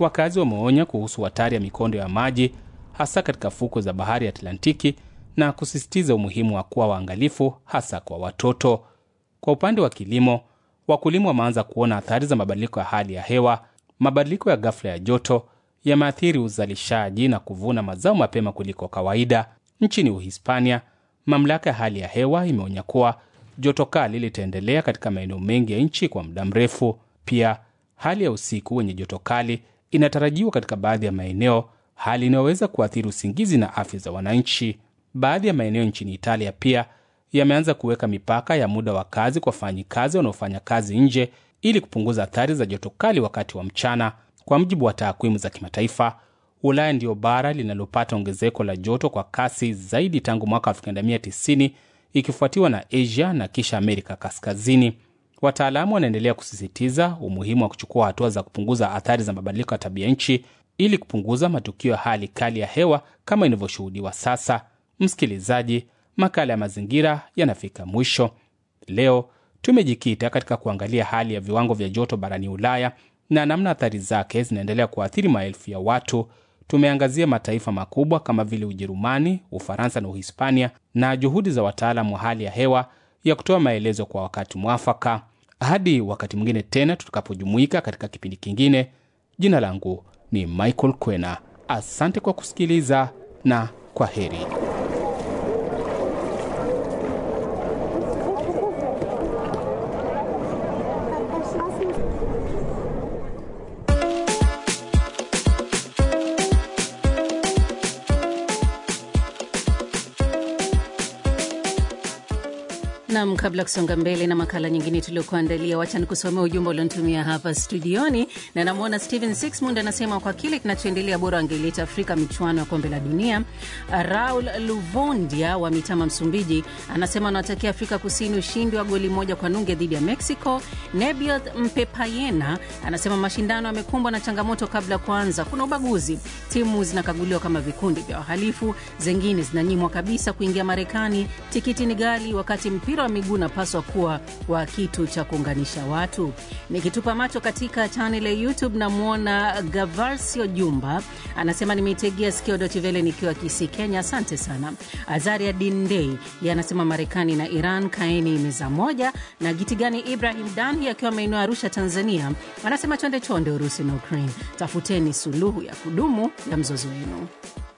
Wakazi wameonya kuhusu hatari ya mikondo ya maji hasa katika fukwe za bahari ya Atlantiki na kusisitiza umuhimu wa kuwa waangalifu hasa kwa watoto. Kwa upande wa kilimo, wakulima wameanza kuona athari za mabadiliko ya hali ya hewa. Mabadiliko ya ghafla ya joto yameathiri uzalishaji na kuvuna mazao mapema kuliko kawaida. Nchini Uhispania, mamlaka ya hali ya hewa imeonya kuwa joto kali litaendelea katika maeneo mengi ya nchi kwa muda mrefu. Pia hali ya usiku wenye joto kali inatarajiwa katika baadhi ya maeneo, hali inayoweza kuathiri usingizi na afya za wananchi. Baadhi ya maeneo nchini Italia pia yameanza kuweka mipaka ya muda wa kazi kwa wafanyikazi wanaofanya kazi nje ili kupunguza athari za joto kali wakati wa mchana. Kwa mujibu wa takwimu za kimataifa, Ulaya ndiyo bara linalopata ongezeko la joto kwa kasi zaidi tangu mwaka 1990 ikifuatiwa na Asia na kisha Amerika Kaskazini. Wataalamu wanaendelea kusisitiza umuhimu wa kuchukua hatua za kupunguza athari za mabadiliko ya tabia nchi ili kupunguza matukio ya hali kali ya hewa kama inavyoshuhudiwa sasa. Msikilizaji, makala ya mazingira yanafika mwisho. Leo tumejikita katika kuangalia hali ya viwango vya joto barani Ulaya na namna athari zake zinaendelea kuathiri maelfu ya watu. Tumeangazia mataifa makubwa kama vile Ujerumani, Ufaransa na Uhispania na juhudi za wataalamu wa hali ya hewa ya kutoa maelezo kwa wakati mwafaka. Hadi wakati mwingine tena tutakapojumuika katika kipindi kingine, jina langu ni Michael Kwena. Asante kwa kusikiliza na kwa heri. Nam, kabla ya kusonga mbele na makala nyingine tuliokuandalia, wacha nikusomea ujumbe ulionitumia hapa studioni, na namwona Steven Sixmund anasema kwa kile kinachoendelea bora wangeleta Afrika michuano ya kombe la dunia. Raul Luvondia wa Mitama, Msumbiji, anasema anawatakia Afrika Kusini ushindi wa goli moja kwa nunge dhidi ya Mexico. Nebiot Mpepayena anasema mashindano yamekumbwa na changamoto kabla ya kuanza. Kuna ubaguzi, timu zinakaguliwa kama vikundi vya wahalifu, zengine zinanyimwa kabisa kuingia Marekani. Tikiti ni ghali, wakati mpira wa miguu unapaswa kuwa wa kitu cha kuunganisha watu. Nikitupa macho katika chanel ya YouTube namwona Gavarsio Jumba anasema nimeitegea sikio Dotivele nikiwa Kisii, Kenya. Asante sana. Azaria Dindei ye anasema Marekani na Iran kaeni meza moja, na Gitigani Ibrahim Danhi akiwa maeneo ya Arusha, Tanzania anasema chonde chonde Urusi na Ukraine, tafuteni suluhu ya kudumu ya mzozo wenu.